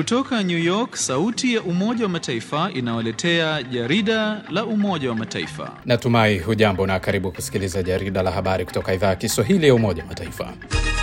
Kutoka New York, sauti ya Umoja wa Mataifa inawaletea jarida la Umoja wa Mataifa. Natumai hujambo na karibu kusikiliza jarida la habari kutoka idhaa ya Kiswahili ya Umoja wa Mataifa.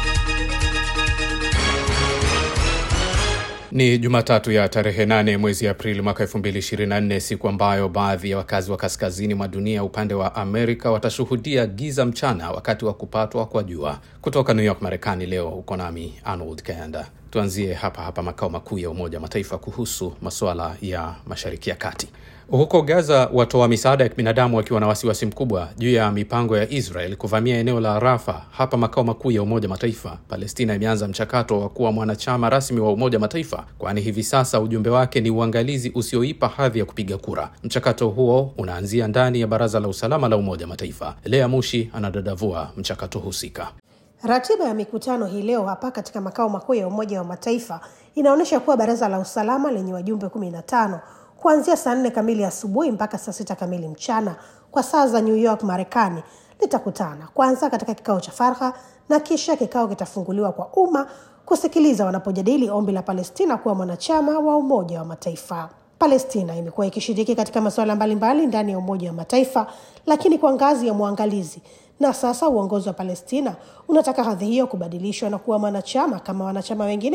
Ni Jumatatu ya tarehe 8 mwezi Aprili mwaka 2024, siku ambayo baadhi ya wakazi wa kaskazini mwa dunia upande wa Amerika watashuhudia giza mchana wakati wa kupatwa kwa jua. Kutoka New York, Marekani, leo uko nami Arnold Kayanda. Tuanzie hapa hapa makao makuu ya Umoja wa Mataifa kuhusu masuala ya Mashariki ya Kati. Huko Gaza, watoa misaada ya kibinadamu wakiwa na wasiwasi mkubwa juu ya mipango ya Israel kuvamia eneo la Rafa hapa makao makuu ya Umoja Mataifa. Palestina imeanza mchakato wa kuwa mwanachama rasmi wa Umoja Mataifa, kwani hivi sasa ujumbe wake ni uangalizi usioipa hadhi ya kupiga kura. Mchakato huo unaanzia ndani ya Baraza la Usalama la Umoja Mataifa. Lea Mushi anadadavua mchakato husika. Ratiba ya mikutano hii leo hapa katika makao makuu ya Umoja wa Mataifa inaonyesha kuwa Baraza la Usalama lenye wajumbe kumi na tano kuanzia saa nne kamili asubuhi mpaka saa sita kamili mchana kwa saa za New York Marekani litakutana kwanza katika kikao cha faragha na kisha kikao kitafunguliwa kwa umma kusikiliza wanapojadili ombi la Palestina kuwa mwanachama wa Umoja wa Mataifa. Palestina imekuwa ikishiriki katika masuala mbalimbali ndani ya Umoja wa Mataifa, lakini kwa ngazi ya mwangalizi, na sasa uongozi wa Palestina unataka hadhi hiyo kubadilishwa na kuwa mwanachama kama wanachama wengine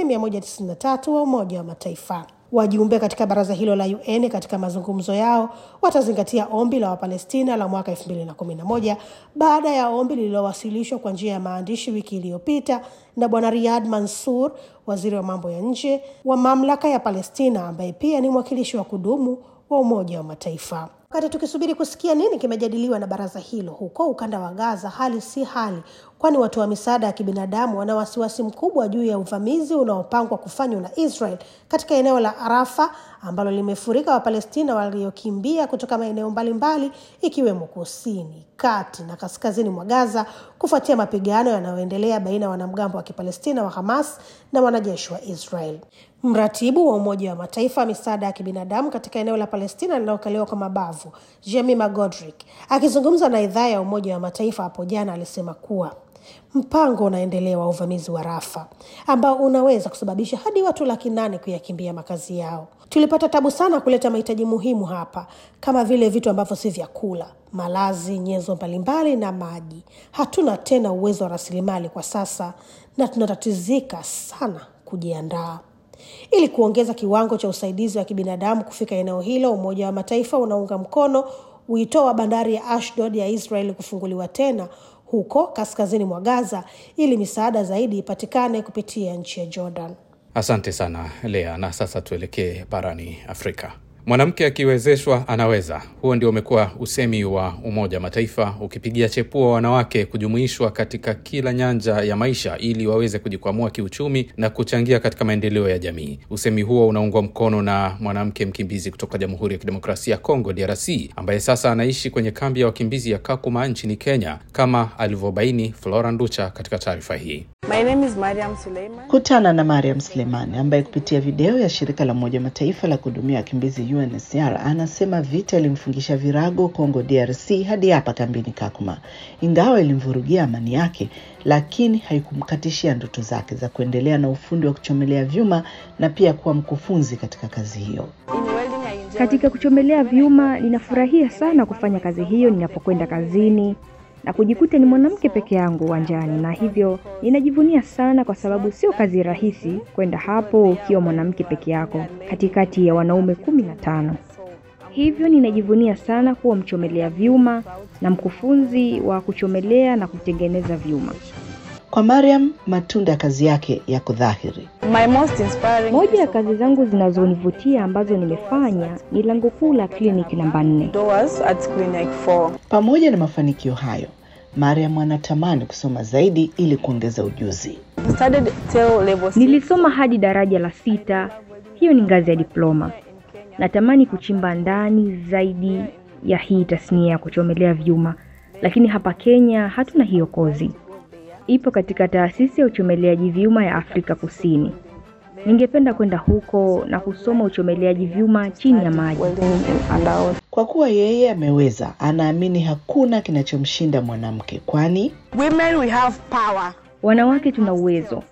193 wa Umoja wa Mataifa. Wajumbe katika baraza hilo la UN katika mazungumzo yao watazingatia ombi la Wapalestina la mwaka 2011 baada ya ombi lililowasilishwa kwa njia ya maandishi wiki iliyopita na Bwana Riyad Mansour, waziri wa mambo ya nje wa mamlaka ya Palestina, ambaye pia ni mwakilishi wa kudumu wa Umoja wa Mataifa. Wakati tukisubiri kusikia nini kimejadiliwa na baraza hilo, huko ukanda wa Gaza hali si hali, kwani watoa wa misaada ya kibinadamu wana wasiwasi mkubwa juu ya uvamizi unaopangwa kufanywa na Israel katika eneo la Rafa ambalo limefurika Wapalestina waliokimbia kutoka maeneo mbalimbali ikiwemo kusini, kati na kaskazini mwa Gaza kufuatia mapigano yanayoendelea baina ya wanamgambo wa Kipalestina wa Hamas na wanajeshi wa Israel. Mratibu wa Umoja wa Mataifa wa misaada ya kibinadamu katika eneo la Palestina linalokaliwa kwa mabavu, Jemima Godrick, akizungumza na idhaa ya Umoja wa Mataifa hapo jana, alisema kuwa mpango unaendelea wa uvamizi wa Rafa ambao unaweza kusababisha hadi watu laki nane kuyakimbia makazi yao. Tulipata tabu sana kuleta mahitaji muhimu hapa kama vile vitu ambavyo si vyakula, malazi, nyenzo mbalimbali na maji. Hatuna tena uwezo wa rasilimali kwa sasa na tunatatizika sana kujiandaa. Ili kuongeza kiwango cha usaidizi wa kibinadamu kufika eneo hilo, Umoja wa Mataifa unaunga mkono wito wa bandari ya Ashdod ya Israeli kufunguliwa tena huko kaskazini mwa Gaza ili misaada zaidi ipatikane kupitia nchi ya Jordan. Asante sana Lea, na sasa tuelekee barani Afrika. Mwanamke akiwezeshwa anaweza. Huo ndio umekuwa usemi wa Umoja wa Mataifa ukipigia chepua wanawake kujumuishwa katika kila nyanja ya maisha ili waweze kujikwamua kiuchumi na kuchangia katika maendeleo ya jamii. Usemi huo unaungwa mkono na mwanamke mkimbizi kutoka Jamhuri ya Kidemokrasia ya Kongo, DRC, ambaye sasa anaishi kwenye kambi ya wakimbizi ya Kakuma nchini Kenya, kama alivyobaini Flora Nducha katika taarifa hii. My name is Mariam Suleiman. Kutana na Mariam Suleimani ambaye kupitia video ya shirika la Umoja Mataifa la kuhudumia wakimbizi UNHCR anasema vita ilimfungisha virago Kongo DRC hadi hapa kambini Kakuma. Ingawa ilimvurugia amani yake, lakini haikumkatishia ndoto zake za kuendelea na ufundi wa kuchomelea vyuma na pia kuwa mkufunzi katika kazi hiyo. In welding, I enjoy Katika kuchomelea vyuma ninafurahia sana kufanya kazi hiyo ninapokwenda kazini na kujikuta ni mwanamke peke yangu uwanjani, na hivyo ninajivunia sana, kwa sababu sio kazi rahisi kwenda hapo ukiwa mwanamke peke yako katikati ya wanaume kumi na tano. Hivyo ninajivunia sana kuwa mchomelea vyuma na mkufunzi wa kuchomelea na kutengeneza vyuma. Kwa Mariam, matunda ya kazi yake yako dhahiri. My most inspiring Moja ya kazi zangu zinazonivutia ambazo nimefanya ni lango kuu la kliniki namba nne. doors at Clinic 4. Pamoja na mafanikio hayo, Mariam anatamani kusoma zaidi ili kuongeza ujuzi. I studied till level six. Nilisoma hadi daraja la sita, hiyo ni ngazi ya diploma. Natamani kuchimba ndani zaidi ya hii tasnia ya kuchomelea vyuma, lakini hapa Kenya hatuna hiyo kozi. Ipo katika taasisi ya uchomeleaji vyuma ya Afrika Kusini. Ningependa kwenda huko na kusoma uchomeleaji vyuma chini ya maji. Welding in underwater. Kwa kuwa yeye ameweza, anaamini hakuna kinachomshinda mwanamke, kwani Women, we have power. Wanawake tuna uwezo.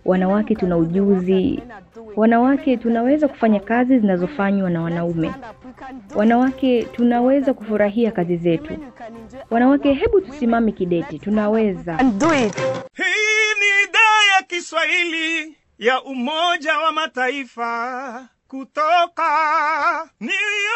wanawake tuna ujuzi, wanawake tunaweza kufanya kazi zinazofanywa na wanaume, wanawake tunaweza kufurahia kazi zetu, wanawake, hebu tusimame kidete, tunaweza. And do it. Hii ni idhaa ya Kiswahili ya Umoja wa Mataifa kutoka New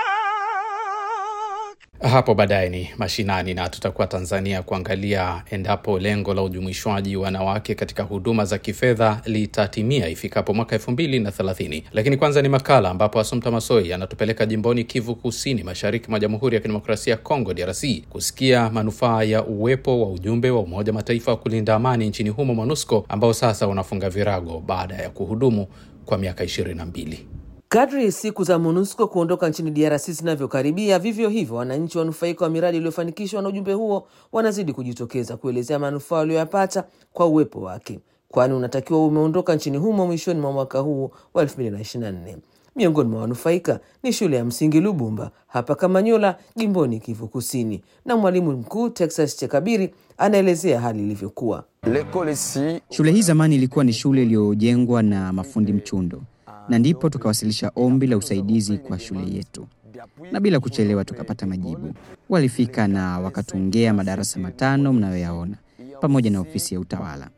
York. Hapo baadaye ni mashinani na tutakuwa Tanzania kuangalia endapo lengo la ujumuishwaji wa wanawake katika huduma za kifedha litatimia ifikapo mwaka elfu mbili na thelathini. Lakini kwanza ni makala ambapo Asumta Masoi anatupeleka jimboni Kivu Kusini, mashariki mwa Jamhuri ya Kidemokrasia ya Kongo, DRC, kusikia manufaa ya uwepo wa ujumbe wa Umoja Mataifa wa kulinda amani nchini humo, MONUSCO, ambao sasa unafunga virago baada ya kuhudumu kwa miaka ishirini na mbili. Kadri siku za MONUSCO kuondoka nchini DRC zinavyokaribia, vivyo hivyo wananchi wanufaika wa miradi iliyofanikishwa na ujumbe huo wanazidi kujitokeza kuelezea manufaa walioyapata kwa uwepo wake, kwani unatakiwa umeondoka nchini humo mwishoni mwa mwaka huu wa 2024. Miongoni mwa wanufaika ni shule ya msingi Lubumba hapa Kamanyola, jimboni Kivu Kusini, na mwalimu mkuu Texas Chekabiri anaelezea hali ilivyokuwa. Shule hii zamani ilikuwa ni shule iliyojengwa na mafundi mchundo, na ndipo tukawasilisha ombi la usaidizi kwa shule yetu, na bila kuchelewa tukapata majibu. Walifika na wakatungea madarasa matano mnayoyaona pamoja na ofisi ya utawala.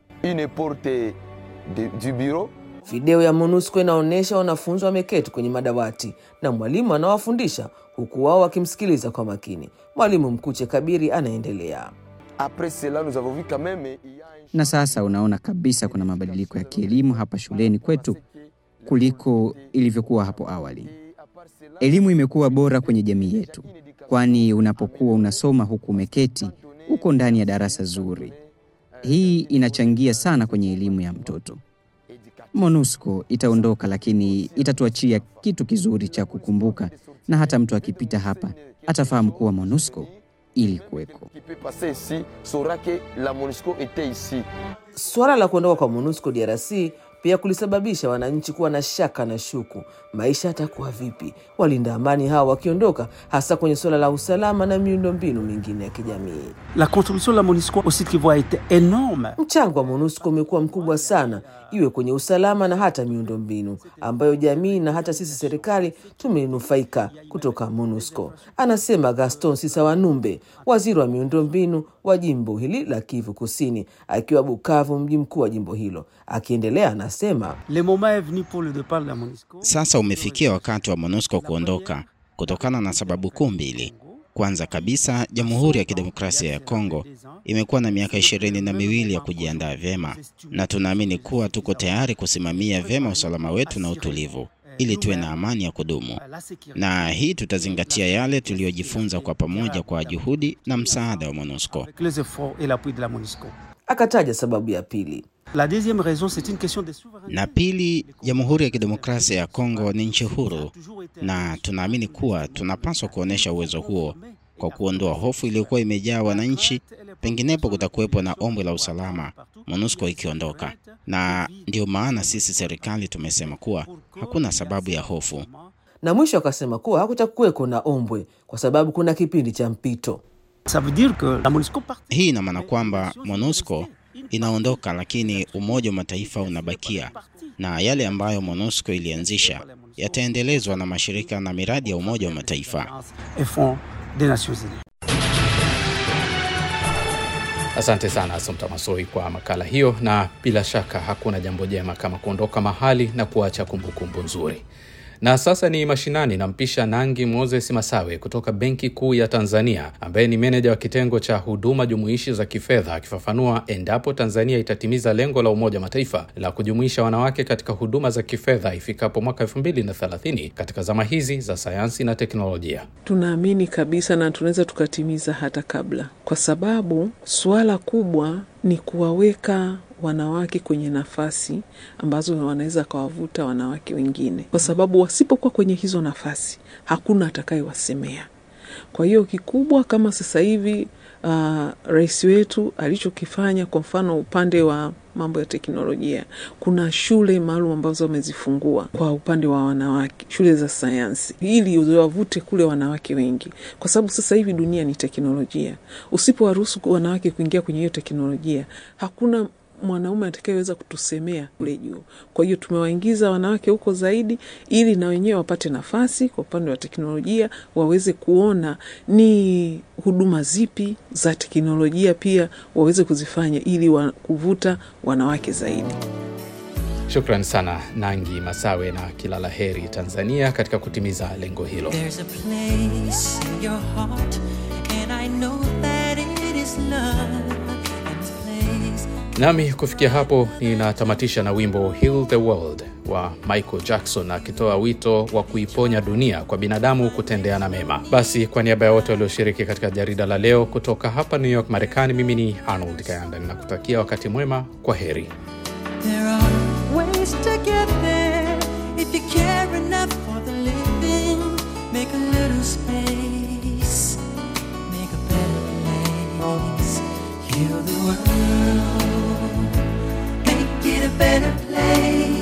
Video ya MONUSCO inaonyesha wanafunzi wameketi kwenye madawati na mwalimu anawafundisha huku wao wakimsikiliza kwa makini. Mwalimu mkuu Chekabiri anaendelea. Na sasa unaona kabisa kuna mabadiliko ya kielimu hapa shuleni kwetu kuliko ilivyokuwa hapo awali. Elimu imekuwa bora kwenye jamii yetu, kwani unapokuwa unasoma huku umeketi, uko ndani ya darasa zuri. Hii inachangia sana kwenye elimu ya mtoto. MONUSCO itaondoka, lakini itatuachia kitu kizuri cha kukumbuka, na hata mtu akipita hapa atafahamu kuwa MONUSCO ili kuweko. Suala la kuondoka kwa MONUSCO DRC pia kulisababisha wananchi kuwa na shaka na shuku, maisha yatakuwa vipi walinda amani hawa wakiondoka, hasa kwenye suala la usalama na miundombinu mingine ya kijamii. La contribution de la MONUSCO au Sud Kivu a été énorme. Mchango wa MONUSCO umekuwa mkubwa sana, iwe kwenye usalama na hata miundombinu ambayo jamii na hata sisi serikali tumenufaika kutoka MONUSCO, anasema Gaston Sisawanumbe, waziri wa miundombinu wa jimbo hili la Kivu Kusini, akiwa Bukavu, mji mkuu wa jimbo hilo. Akiendelea anasema Le moment est venu pour le départ de la MONUSCO. Sasa umefikia wakati wa MONUSCO kuondoka kutokana na sababu kuu mbili. Kwanza kabisa, Jamhuri ya Kidemokrasia ya Kongo imekuwa na miaka ishirini na miwili ya kujiandaa vyema, na tunaamini kuwa tuko tayari kusimamia vyema usalama wetu na utulivu ili tuwe na amani ya kudumu, na hii tutazingatia yale tuliyojifunza kwa pamoja kwa juhudi na msaada wa MONUSCO. Avec les efforts et l'appui de la MONUSCO. akataja sababu ya pili. La deuxième raison, c'est une question de souveraineté. Na pili, Jamhuri ya Kidemokrasia ya Kongo ni nchi huru, na tunaamini kuwa tunapaswa kuonyesha uwezo huo kwa kuondoa hofu iliyokuwa imejaa wananchi. Penginepo kutakuwepo na ombwe la usalama MONUSCO ikiondoka, na ndio maana sisi serikali tumesema kuwa hakuna sababu ya hofu. Na mwisho akasema kuwa hakutakuweko na ombwe kwa sababu kuna kipindi cha mpito. Ça veut dire que la MONUSCO part. Hii ina maana kwamba MONUSCO inaondoka, lakini Umoja wa Mataifa unabakia, na yale ambayo MONUSCO ilianzisha yataendelezwa na mashirika na miradi ya Umoja wa Mataifa. et fonds des Nations Unies. Asante sana Asumta Masoi kwa makala hiyo, na bila shaka hakuna jambo jema kama kuondoka mahali na kuacha kumbukumbu nzuri. Na sasa ni mashinani, nampisha Nangi Moses Masawe kutoka Benki Kuu ya Tanzania, ambaye ni meneja wa kitengo cha huduma jumuishi za kifedha, akifafanua endapo Tanzania itatimiza lengo la Umoja wa Mataifa la kujumuisha wanawake katika huduma za kifedha ifikapo mwaka 2030 katika zama hizi za sayansi na teknolojia. Tunaamini kabisa na tunaweza tukatimiza hata kabla, kwa sababu suala kubwa ni kuwaweka wanawake kwenye nafasi ambazo wanaweza kawavuta wanawake wengine, kwa sababu wasipokuwa kwenye hizo nafasi hakuna atakayewasemea. Kwa hiyo kikubwa kama sasa hivi uh, rais wetu alichokifanya, kwa mfano upande wa mambo ya teknolojia, kuna shule maalum ambazo wamezifungua kwa upande wa wanawake, shule za sayansi, ili wavute kule wanawake wengi, kwa sababu sasa hivi dunia ni teknolojia. Usipowaruhusu wanawake kuingia kwenye hiyo teknolojia, hakuna mwanaume atakayeweza kutusemea kule juu. Kwa hiyo tumewaingiza wanawake huko zaidi, ili na wenyewe wapate nafasi kwa upande wa teknolojia, waweze kuona ni huduma zipi za teknolojia pia waweze kuzifanya ili wa, kuvuta wanawake zaidi. Shukran sana Nangi Masawe na kila la heri Tanzania katika kutimiza lengo hilo. There's a place in your heart, and I know that it is love. And this place Nami kufikia hapo ninatamatisha na wimbo Heal the World wa Michael Jackson akitoa wito wa kuiponya dunia kwa binadamu kutendeana mema. Basi kwa niaba ya wote walioshiriki katika jarida la leo kutoka hapa New York, Marekani, mimi ni Arnold Kayanda ninakutakia wakati mwema. Kwa heri. There are ways to get there if you care enough for the living. Make a little space, make a better place. Heal the world, make it a better place.